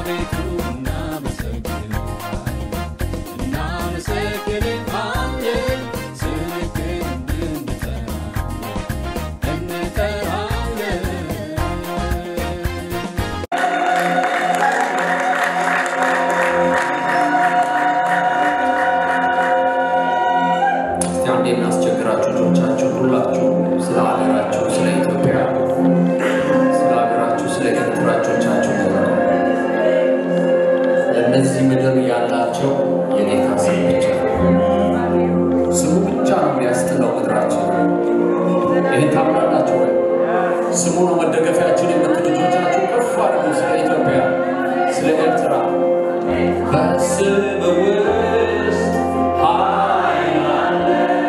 አቤቱ እናመሰግንሃለን እናመሰግንሃለን ስምህን እንጠራለን እንጠራለን እስቲ አንዴ እናስቸግራችሁ ልጆቻችሁ ሁላችሁ ስለ ሀገራችሁ ስለ ኢትዮጵያ ስለ ሀገራችሁ ስለ ኤርትራ እጆቻችሁ ዘርጉ። ለእነዚህ ምድር ያላቸው የጌታ ስም ብቻ ነው። ስሙ ብቻ ነው የሚያስጥለው ምድራችን። ይህን ታምናላችሁ ወይ? ስሙ ነው መደገፊያችን የምትሉ ልጆቻችሁ ከፍ አድርጉ። ስለ ኢትዮጵያ ስለ ኤርትራ በስም ውስጥ ኃይል አለ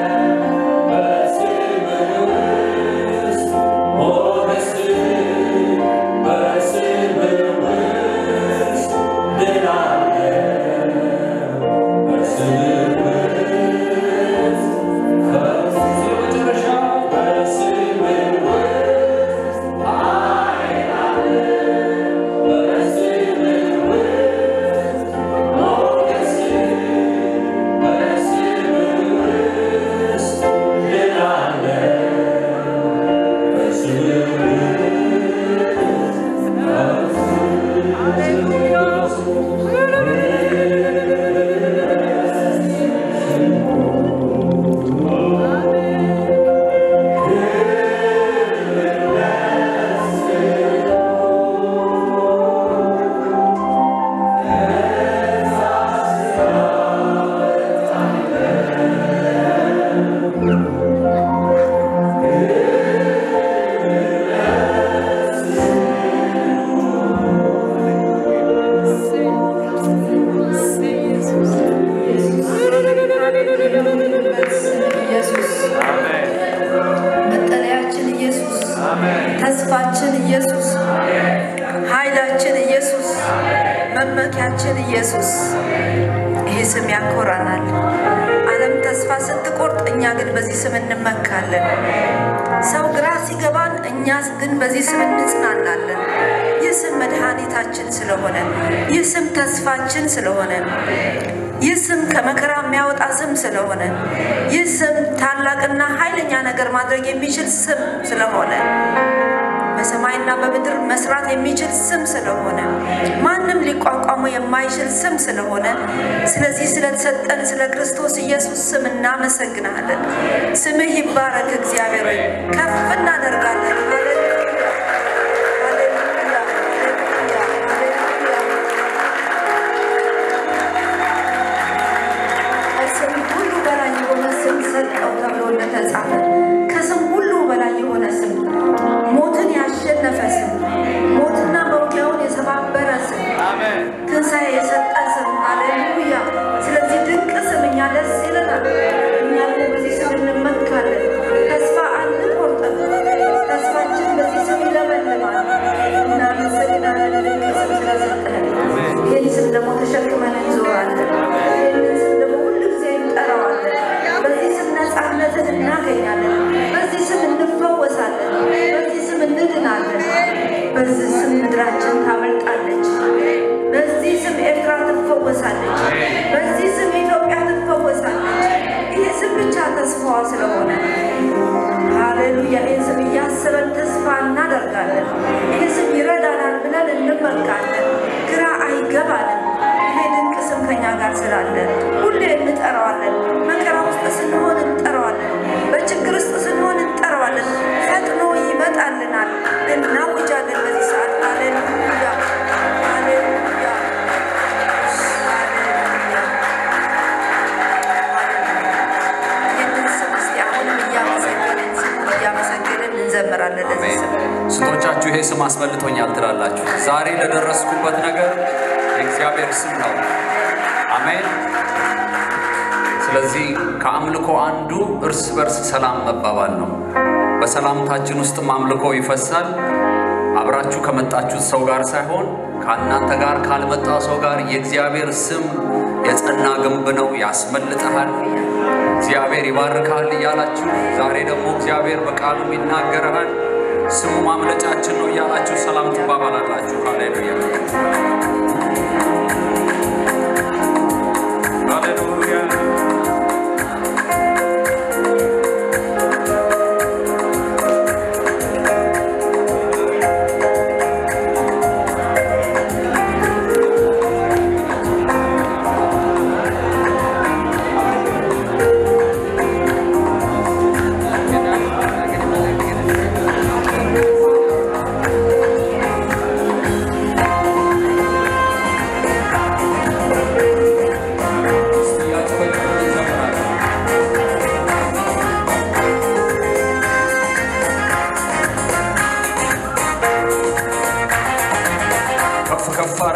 ኢየሱስ መጠለያችን ኢየሱስ ተስፋችን ኢየሱስ ኃይላችን ኢየሱስ መመኪያችን ኢየሱስ ይሄ ስም ያኮራናል። ዓለም ተስፋ ስትቆርጥ፣ እኛ ግን በዚህ ስም እንመካለን። ሰው ግራ ሲገባን፣ እኛ ግን በዚህ ስም እንጽናናለን። ይህ ስም መድኃኒታችን ስለሆነ፣ ይህ ስም ተስፋችን ስለሆነ፣ ይህ ስም ከመከራ የሚያወጣ ስም ስለሆነ፣ ይህ ስም ታላቅና ኃይለኛ ነገር ማድረግ የሚችል ስም ስለሆነ በሰማይና በምድር መስራት የሚችል ስም ስለሆነ ማንም ሊቋቋሙ የማይችል ስም ስለሆነ ስለዚህ ስለተሰጠን ስለ ክርስቶስ ኢየሱስ ስም እናመሰግናለን። ስምህ ይባረክ እግዚአብሔር ሆይ ከፍ እናደርጋለን። ሃሌሉያ ሃሌሉያ ሃሌሉያ ሃሌሉያ ከስም ሁሉ በላይ የሆነ ስም ሰጠው ተብሎ እንደተጻፈ ከስም ሁሉ በላይ የሆነ ስም ሞትን ያሸነፈ ስም ሞትና መውጊያውን የሰባበረ ስም ትንሣኤ የሰጠ ስም ሃሌሉያ። ስለዚህ ድንቅ ስም እኛ ደስ ይለናል። እኛ ደግሞ በዚህ ስም እንመካለን። ተስፋ አንቆርጥም። ተስፋችን በዚህ ስም ይለመልማል። እናመሰግናለን ድንቅ ስም ስለሰጠን። ይህን ስም ደግሞ ተሸክመን እንዞራለን። ይህንን ስም ደግሞ ሁሉ ጊዜ እንጠራዋለን። በዚህ ስም ነፃነትን እናገኛለን። በዚህ ስም እንፈወሳለን። በዚህ ስም እንድናለን። በዚህ ስም ምድራችን ታመልጣለች። በዚህ ስም ኤርትራ ትፈወሳለች። በዚህ ስም ኢትዮጵያ ትፈወሳለች። ይሄ ስም ብቻ ተስፋዋ ስለሆነ ሃሌሉያ። ይህ ስም እያሰበን ተስፋ እናደርጋለን። ይህ ስም ይረዳናል ብለን እንመካለን። ግራ አይገባንም። ይሄ ድንቅ ስም ከኛ ጋር ስላለ ሁሌ እንጠራዋለን። መከራ ውስጥ ስንሆን እንጠራዋለን። በችግር ውስጥ ስንሆን እንጠራዋለን። ፈጥኖ ይመጣልናል። እናውጃለን በዚህ ሰዓት ሃሌሉያ ሃሌሉያ ይህንን ስም እስቲ አሁንም እያመሰገንን ስሙን እያመሰገንን እንዘምራለን ለዚህ ስም ስንቶቻችሁ ይሄ ስም አስበልጦኛል ትላላችሁ? ዛሬ ለደረስኩበት ነገር የእግዚአብሔር ስም ነው። አሜን። ስለዚህ ከአምልኮ አንዱ እርስ በርስ ሰላም መባባል ነው። በሰላምታችን ውስጥም አምልኮ ይፈሳል። አብራችሁ ከመጣችሁት ሰው ጋር ሳይሆን ከእናንተ ጋር ካልመጣ ሰው ጋር የእግዚአብሔር ስም የጸና ግንብ ነው፣ ያስመልጠሃል። እግዚአብሔር ይባርካል እያላችሁ ዛሬ ደግሞ እግዚአብሔር በቃሉም ይናገረሃል። ስሙ ማምለጫችን ነው እያላችሁ ሰላም ትባባላላችሁ። ሃሌሉያ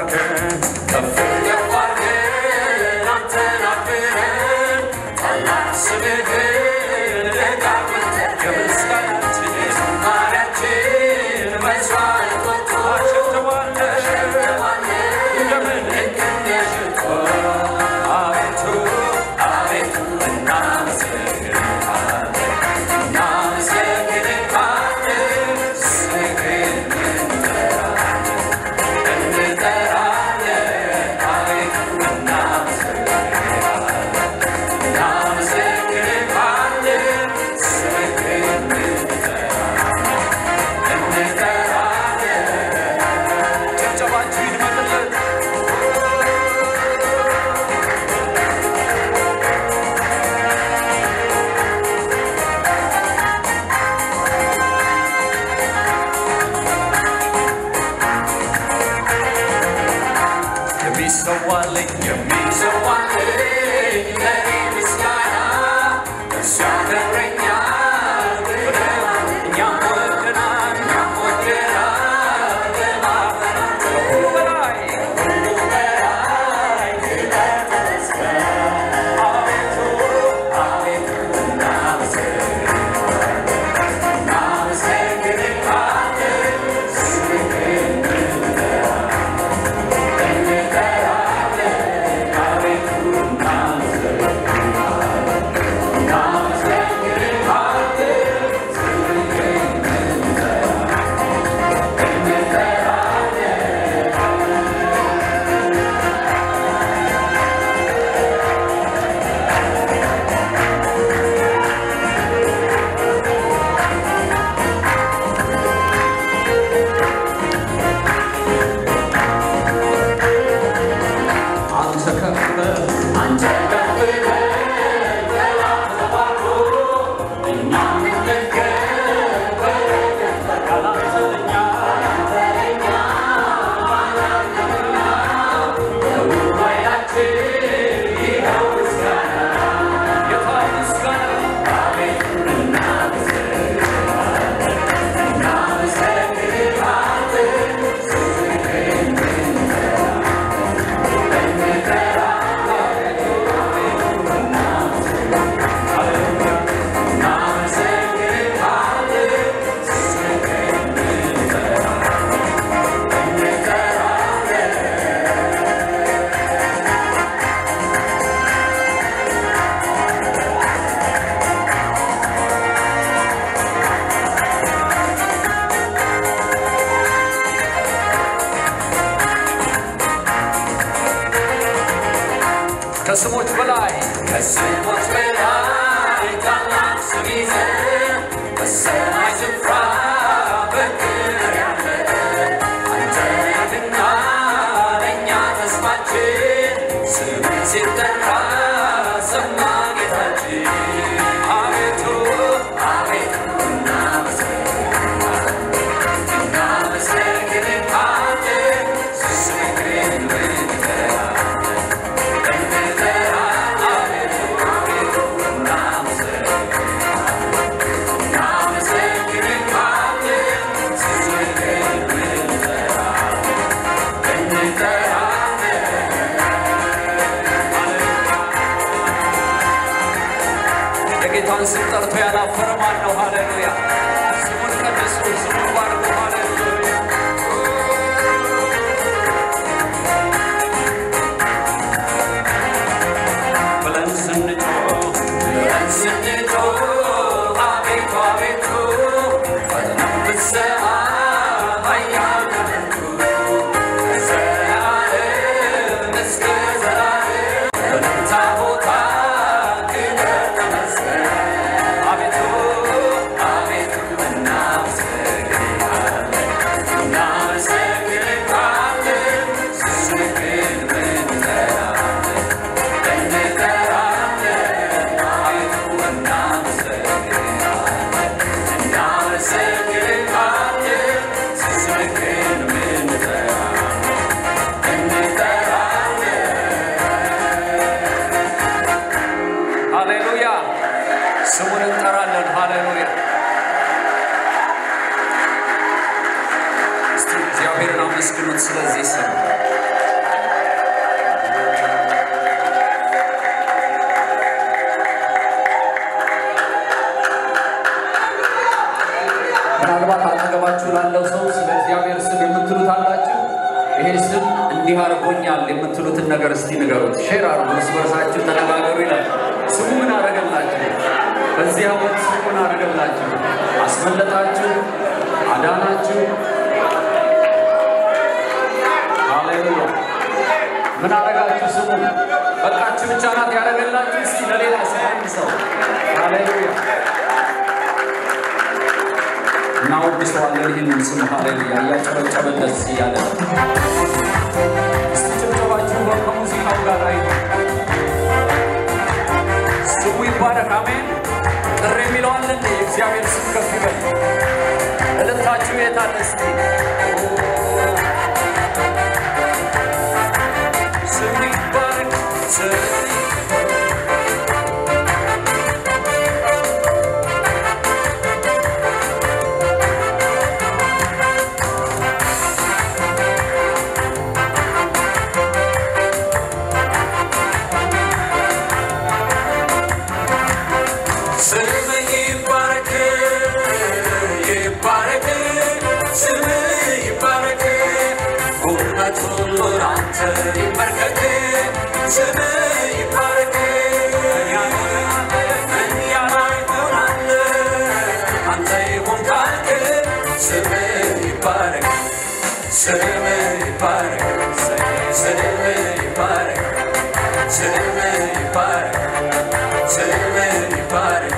አድርገን ከፍ ከፍ አድርገን አንተን አክብረን ታላቅ ስምህን ደጋግመን ከምስጋናችን ዝማሬያችን መስዋዕት ወጥቶ አሸብተዋለን እንደምን እንደሽቶ አቤቱ አቤቱ እናመሰግንሃለን እናመሰግንሃለን ስምህን እንጠራለን አቤቱ እናመሰግንሃለን እናመሰግንሃለን ስምህን እንጠራለን ጭብጨባችሁ ይድመጥለት የሚሰዋልኝ የሚሰዋልኝ ለኔ ምስጋና እሱ ያከብረኛል ብለዋል። እኛም ወደናል እኛም ወደናል ለማፈራት ከሁሉ በላይ ከሁሉ በላይ ክብር ተመስገን። አቤቱ አቤቱ እናመሰግንሃለን እናመሰግንሃለን ስምህን አንተ ከፍ በል አንተ ከፍ በል ጠላት ተባርኮ እኛም እንገኝ በረከት ያላንተ ለእኛ ያላንተ ለእኛ ማናለንና በጉባኤያችን ይኸው ምስጋና የታል ምስጋና አቤቱ እናመሰግንሃለን እናመሰግንሃለን ስምህን ከስሞች በላይ ከስሞች በላይ ታላቅ ስም ይዘን በሰማይ ስፍራ በክብር ያለ አንተ ነህና ለእኛ ተስፋችን ስምህ ሲጠራ ሰማ ጌታችን አቤቱ አቤቱ እናመሰግንሃለን እናመሰግንሃለን ስምህን እንጠራለን እናመሰግንሃለን አድርጎኛል የምትሉትን ነገር እስቲ ንገሩት። ሼር አድርጉ፣ እርስ በርሳችሁ ተነጋገሩ ይላል። ስሙ ምን አደረገላችሁ? በዚህ ዓመት ስሙ ምን አደረገላችሁ? አስመለጣችሁ፣ አዳናችሁ። ሃሌሉያ! ምን አደረጋችሁ? ስሙ በቃችሁ ብቻ ናት ያደረገላችሁ። እስቲ ለሌላ ሰው አንድ ሰው ሃሌሉያ እናወድሰዋለን ይህንን ስም ሃሌሉያ እያጨበጨበ ደስ እያለ እስቲ ጭብጨባችሁ ከሙዚቃው ጋር ላይ ስሙ ይባረክ አሜን ጥሪ የሚለው አለ እንደ የእግዚአብሔር ስም ከፍ ይበል እልልታችሁ የት አለ እስቲ ስሙ ይባረክ ስሙ ስምህ ይባረክ ይባረክ ስምህ ይባረክ ጉልበት ሁሉ ላንተ ይንበርከክ ስምህ ይባረክ እኛ ላይ ሆናለ አንተ ይሁን ካልክ ስምህ ይባረክ ስምህ ይባረክ ስምህ ይባረክ ስምህ ይባረክ ስምህ ይባረክ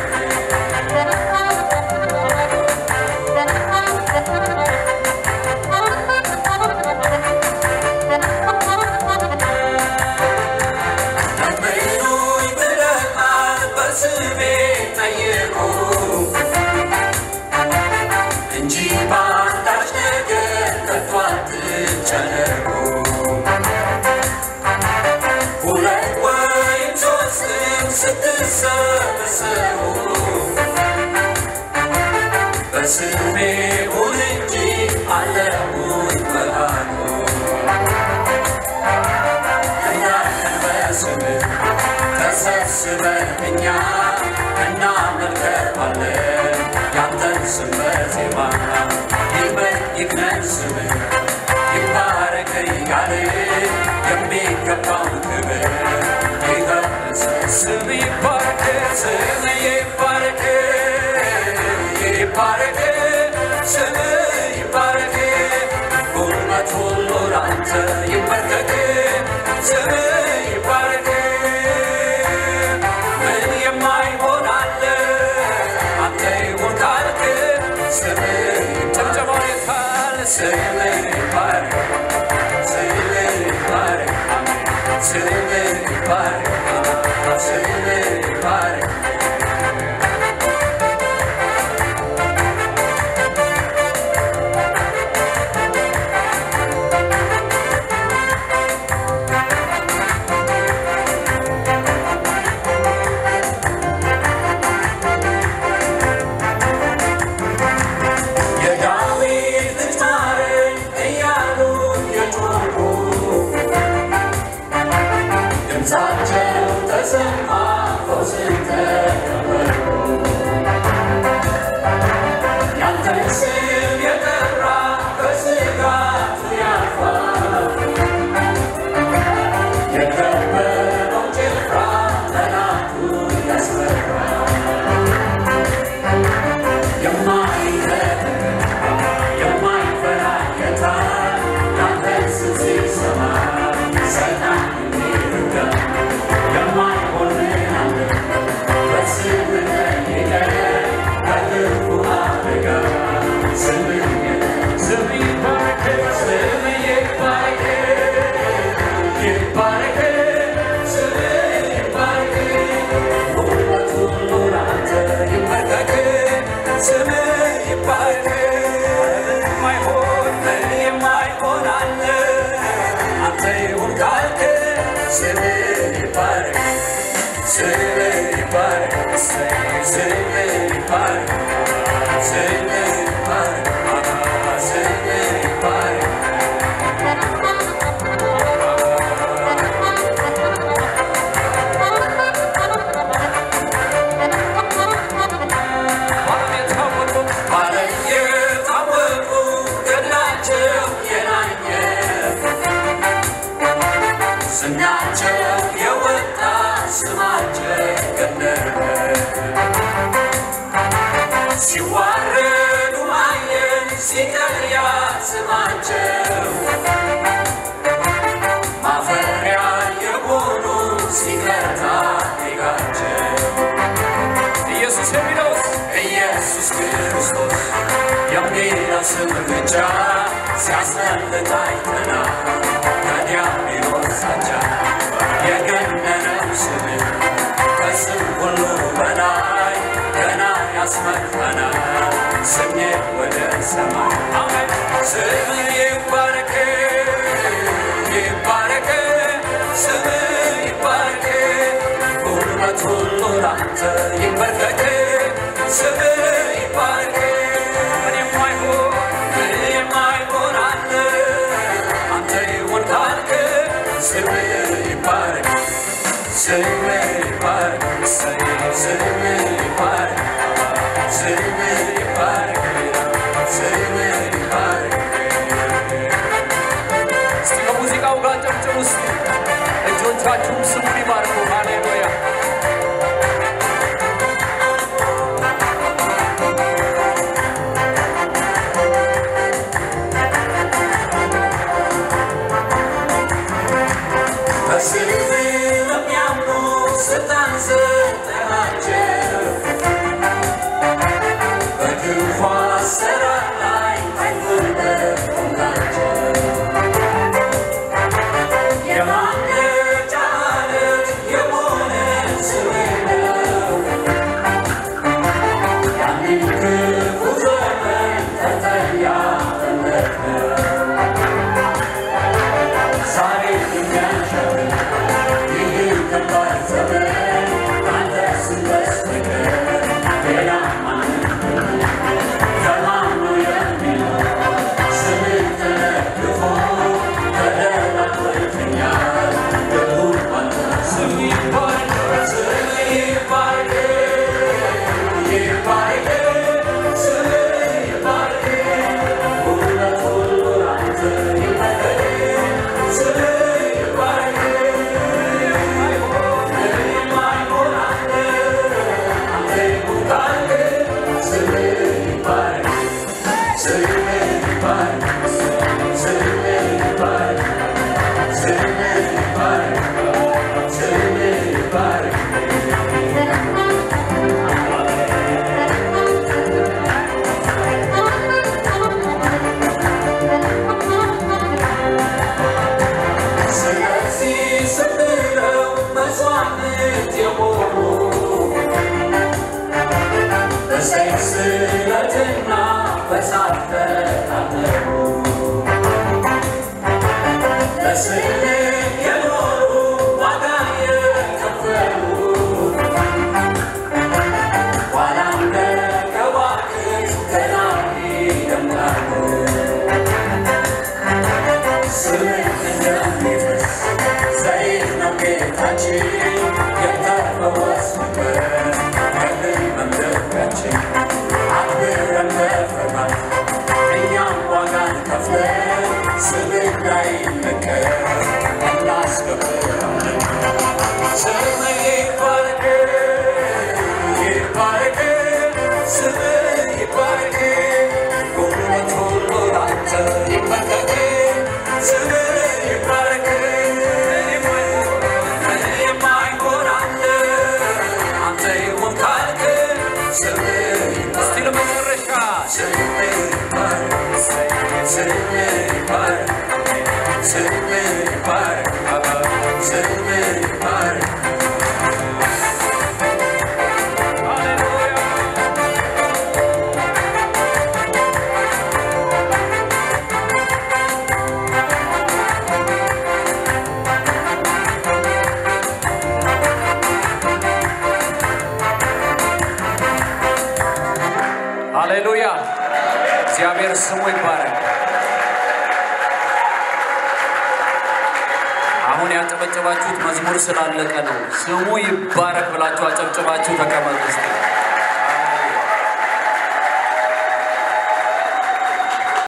ለምኑኝ ብለሃል በስሜ ጠይቁ እንጂ በአንዳች ነገር ከቶ አትጨነቁ። ሁለት ወይም ሦስትም ስትሰበሰቡ በስሜ ሁን እንጂ አለሁኝ በአሉ እናንተን በስምህ ተሰብስበን እኛ እናመልከዋለን ያንተን ስም በዜማ ይበል ይግነን ስምህ ይባረክ እያለ የሚገባውን ክብር ይገልጽ ስም ይባረክ ስም ይባረክ ይባረክ ስም ይባረክ ጉልበት ሁሉ ላንተ ይንበርከክ ስም ይባረክ ምን የማይሆን አለ አንተ ይሁን ካልክ ስም ጭብጨባው የታል ስም ይባረክ ስም ይባረክ አሜን ስም ይባረክ ስም ይባረክ የዳዊት ልጅ ማረኝ እያሉ የጮኹ ድምፃቸው ተሰማ ፈውስን ተቀበሉ። ያንተን ስም የጠራ በስጋቱ ያልፋል። የከበረው ጭፍራ ጠላቱን ያስፈራል። የማይረድ የማይፈራ ጌታ ያንተን ስም ሲሰማ ሰይጣን ይርዳል። የማይሆንን አለ በስምህ ጠይቀህ ከክፉ አደጋ ስምህ ስምህ ይባረክ ስምህ ይባረክ ይባረክ ስምህ ይባረክ ጉልበት ሁሉ ላንተ ይንበርከክ ስምህ ይባረክ የማይሆን የማይሆን አለ አንተ ይሁን ካልክ ስምህ ይባረክ ስምህ ይባረክ ስምህ ይባረክ ስምህ ይባረክ ስምህ ይባረክ ዓለም የታወቁ ባለም የታወቁ ገድላቸው የናኘ ዝናቸው የወጣ ስማቸው ገነነ ሲዋረዱ አየን ሲቀልያ ስማቸው ማፈሪያ የሆኑ ሲቀርታ ዜጋቸው ኢየሱስ የሚለውስ ኢየሱስ ክርስቶስ የሚለው ስም ብቻ ሲያስመልጥ አይተናል። ከዲያብሎስ ዛቻ የገነነው ስም ከስም ሁሉ በላይ ገና ያስመካናል። ስሜ ወደ ሰማይ አሜን። ስም ይባረክ ይባረክ ስም ይባረክ ጉልበት ሁሉ ላንተ ይንበርከክ ስም ይባረክ ምን የማይሆን ምን የማይሆን አለ አንተ ይሁን ካልክ ስም ይባረክ ስም ይባረክ እሰይ ስም ይባረክ ስም ይባረክ ስም ይባረክ እስቲ ከሙዚቃው ጋር ጨብጭቡ እስቲ እጆቻችሁም ስሙን ይባርኩ። ሃሌሉያ በስም ለሚያምኑ ስልጣን ሰጠሃቸው በክፉ አሰራር ላይ አይጎልበትላቸው የማምለጫ ዓለት የሆነ ስም ነው ያንን ክፉ ዘመን ተጠያለህ ዛሬ የሚያሸር ይህ ከባድ ዘመን አንተ ስም በስተቀር ሌላ ማንም ከማኑ የሚኖር ስምን ተደግፎ ተደላድሎኛል ልቡን ባንተ ስም ይባረክ ስም ይባረክ ይባረክ ስም ይባረክ ጉልበት ሁሉ ላንተ ይባረክ ስም ይባረክ የማይሆን አለ አንተ ይሁን ካልክ ስም ይባረክ ስም ይባረክ ስም ይባረክ ስም ይባረክ ስም ይባረክ ስለዚህ ስብለው መስዋዕት የሆኑ በሰይፍ ስለትና በሳት ተቃጠሉ። በስልክ የኖሩ ዋጋ የከፈሉ ኋላም ከዋክብት ገና ይደምቃሉ። ስምን እንደሚፈስ ዘይት ነው ጌታችን የተፈወስንበት ከሕመም ደዌያችን አክብረን በፍርሃት እኛም ዋጋን ከፍለን ስምን እንዳይነቀር እናስከብራለን። ስም ይባረክ ይባረክ ስም ይባረክ ጉልበት ሁሉ ላንተ ይንበርከክ ስም ይባረክ ምን የማይሆን አለ አንተ ይሁን ካልክ ስም እስቲ ለመጨረሻ ስም ይባረክ ስም ይባረክ ስም ይባረክ ስም ይባረክ ሃሌሉያ ሃሌሉያ እግዚአብሔር ስሙ ይባረክ። አሁን ያጨበጨባችሁት መዝሙር ስላለቀ ነው። ስሙ ይባረክ ብላችሁ አጨብጭባችሁ ተቀመጡ። እስኪ